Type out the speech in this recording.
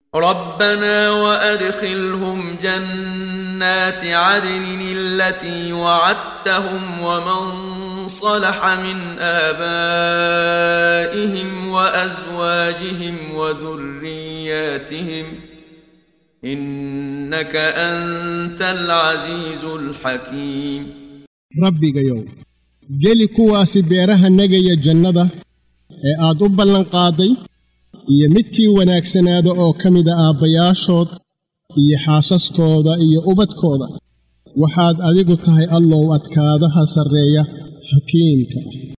ربنا وادخلهم جنات عدن التي وعدتهم ومن صلح من ابائهم وازواجهم وذرياتهم انك انت العزيز الحكيم rabbigayow geli kuwaasi beeraha negaya jannada ee aad u ballanqaaday iyo midkii wanaagsanaada oo ka mida aabbayaashood iyo xaasaskooda iyo ubadkooda waxaad adigu tahay allow adkaadaha sarreeya xakiimka ah